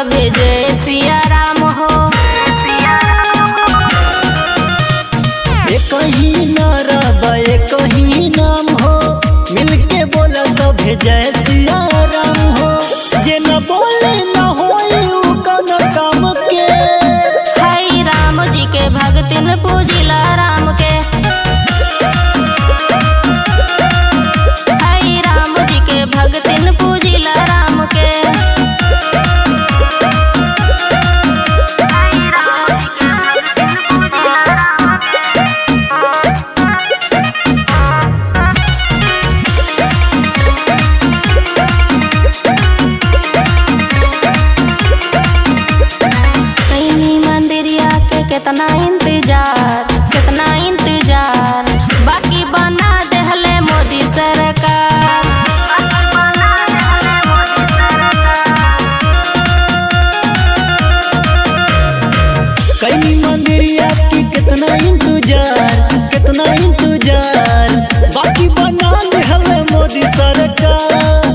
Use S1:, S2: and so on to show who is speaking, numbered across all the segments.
S1: सभे जय सिया राम हो
S2: एक ही नारा बा एक ही नाम हो मिलके बोला सभे जय सिया राम हो जे न बोले न होई उ कौनो काम के
S1: हाय राम जी के भगतिन पूजिला राम के हाय राम जी के भगतिन पूजिला राम के हाय राम जी के भगतिन पूजिला राम के कैनी मंदिरिया के कितना इंतजार कितना इंतजार बाकी बना देहले मोदी सरकार
S2: कई मंदिरिया की कितना इंतजार कितना इंतजार बाकी बना दे हमें मोदी सरकार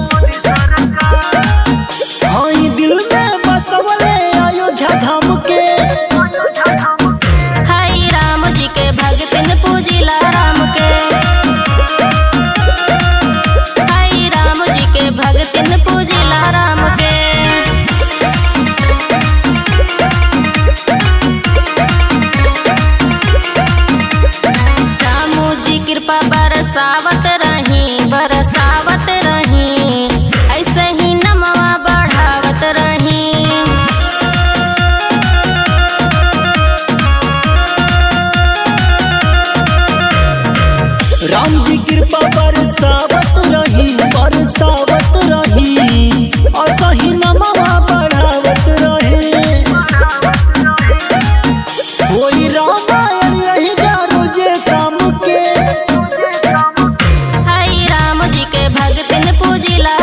S2: हाँ ई दिल में बसवले अयोध्या धाम के
S1: हाय राम जी के भगतिन पूजिला राम के हाय राम जी के भगतिन पूजिला राम के रामू जी कृपा बरसावत रही बरसावत रही ऐसे ही नमवा बढ़ावत रही
S2: राम जी कृपा बरसावत रही बरसावत रही असही नमवा बढ़ावत रहे कोई रामायण यही जानो जे शाम के
S1: हाय राम जी के भगतिन पूजिला